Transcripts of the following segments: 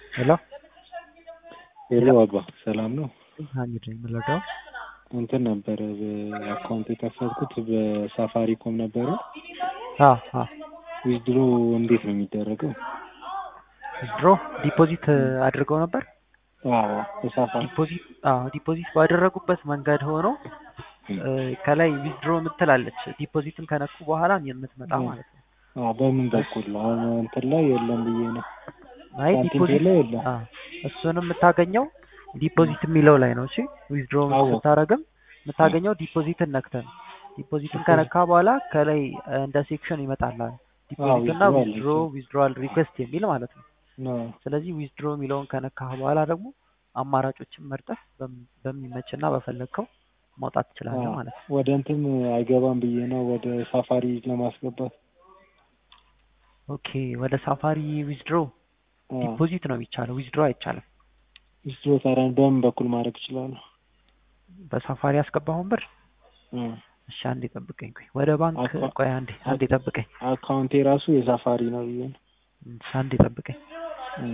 ሄሎ ሄሎ አባ ሰላም ነው? ሀሚድ ነኝ የምረዳው። እንትን ነበረ አካውንት የከፈትኩት በሳፋሪኮም ነበረ። አዎ አዎ ዊዝድሮ እንዴት ነው የሚደረገው? ድሮ ዲፖዚት አድርገው ነበር። አዎ በሳፋሪ ዲፖዚት አዎ ዲፖዚት ባደረጉበት መንገድ ሆኖ ከላይ ዊዝድሮ የምትላለች ዲፖዚትን ከነኩ በኋላ የምትመጣ ማለት ነው። አዎ በምን በኩል ነው? አሁን እንትን ላይ የለም ብዬ ነው። አይ ሳንቲም ዲፖዚት ላይ የለም። አዎ እሱንም የምታገኘው ዲፖዚት የሚለው ላይ ነው። እሺ ዊዝድሮ አዎ። ስታረግም የምታገኘው ዲፖዚትን ነክተን ዲፖዚትን ከነካ በኋላ ከላይ እንደ ሴክሽን ይመጣላል። ዲፖዚት እና withdrawal ዊዝድሮ ዊዝድሮዋል ሪኩዌስት የሚል ማለት ነው። አዎ። ስለዚህ ዊዝድሮ የሚለውን ከነካህ በኋላ ደግሞ አማራጮችን መርጠህ በም- በሚመችና በፈለግከው ማውጣት ትችላለህ አዎ። ማለት ነው። ወደ እንትን አይገባም ብዬ ነው ወደ ሳፋሪ ለማስገባት። ኦኬ ወደ ሳፋሪ ዊዝድሮ አዎ። ዲፖዚት ነው የሚቻለው፣ ዊዝድሮ አይቻልም። ዊዝድሮ ታዲያ በምን በኩል ማድረግ እችላለሁ? በሳፋሪ ያስገባኸውን ብር እ እሺ፣ አንዴ ጠብቀኝ። ቆይ ወደ ባንክ አካ- ቆይ አንዴ አንዴ ጠብቀኝ፣ አካውንቴ ራሱ የሳፋሪ ነው ብዬ ነው። እሺ፣ አንዴ ጠብቀኝ። እ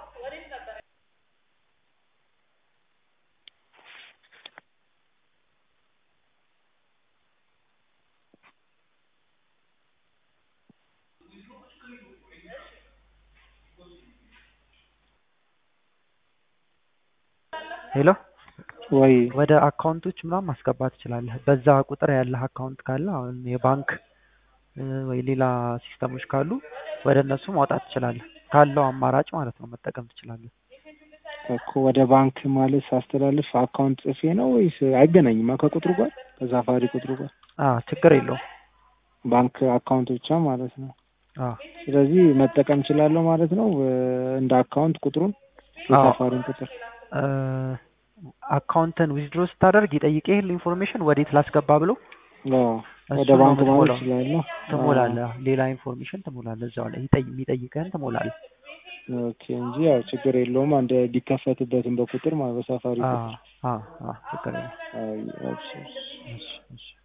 ሄሎ ወይ ወደ አካውንቶች ምናምን ማስገባት ትችላለህ። በዛ ቁጥር ያለህ አካውንት ካለ አሁን የባንክ እ፣ ወይ ሌላ ሲስተሞች ካሉ ወደ እነሱ ማውጣት ትችላለህ። ካለው አማራጭ ማለት ነው መጠቀም ትችላለህ። እኮ ወደ ባንክ ማለት ሳስተላልፍ አካውንት ጽፌ ነው ወይስ አይገናኝም? ከቁጥሩ ጋር ከሳፋሪ ቁጥሩ ጋር አ ችግር የለውም። ባንክ አካውንት ብቻ ማለት ነው። አ ስለዚህ መጠቀም እችላለሁ ማለት ነው እ፣ እንደ አካውንት ቁጥሩን አዎ። የሳፋሪን ቁጥር እ፣ አካውንትን ዊዝድሮ ስታደርግ ይጠይቅህ ኢንፎርሜሽን ወዴት ላስገባ ብሎ አዎ፣ ወደ እሱን ነው ባንክ ማለት የምትሞላው። እችላለሁ። ትሞላለህ። ሌላ ኢንፎርሜሽን ትሞላለህ እዛው ላይ ይጠይ- የሚጠይቅህን ትሞላለህ። ኦኬ እንጂ ያው ችግር የለውም። አንድ ቢከፈትበትም በቁጥር ማለት በሳፋሪ አ ቁጥር አ አ ችግር የለውም። አይ፣ እሺ፣ እሺ። እሺ እሺ